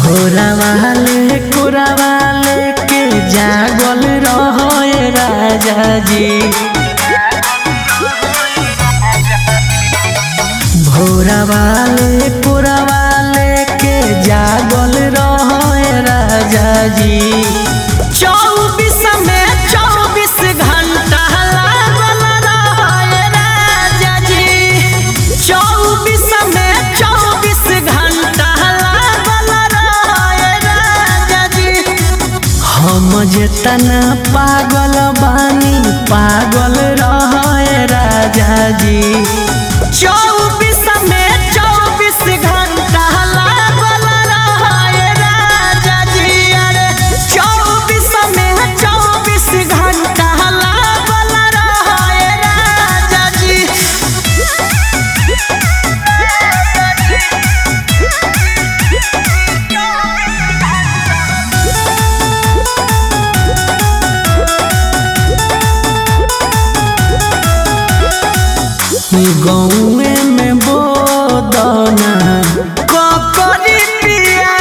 भोरा वाले कुरा वाले के जागल रहे राजा जी भोरा वाले कुरा वाले के जागल रहे राजा जी चौबीस में चौबीस घंटा लागल रहे राजा जी चौबीस में चौबीस घंटा लागल रहे राजा जी हम जेतना पागल बानी पागल रहे राजा जी चौबीस में चौबीस घंटा लागल रहे राजा जी अरे चौबीस में चौबीस घंटा लागल रहे राजा जी गौए में बोदना ककरी पिया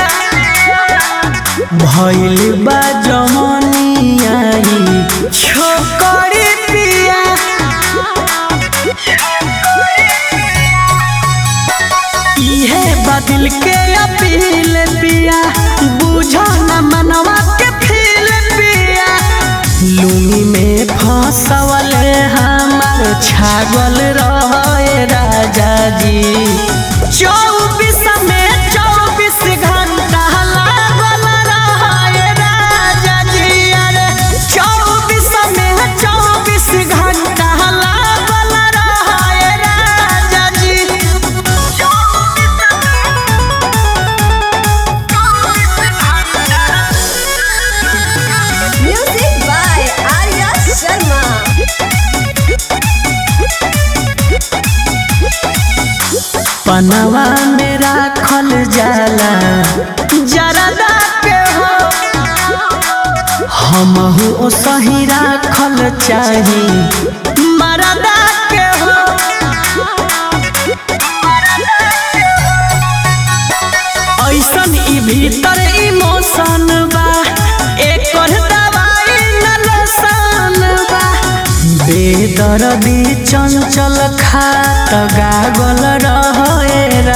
भइल बा जमनिया ई छोकरी पिया इहे बदल के अपील पिया बुझो न मनवा के फील पिया लुंगी में फंसवल हमार छागल रहे राजा जी चौबीस में चौबीस घंटा लागल रहे राजा जी अरे चौबीस में चौबीस घंटा लागल रहे राजा जी Music by Arya Sharma. पनवा में राखल जाला जरदा के हो हमहू ओ सही राखल चाही मरदा के हो ऐसन ई भीतर इमोशन बा एकर दवाई न लसन बा बेदर्दी चंचल खात गागल रहे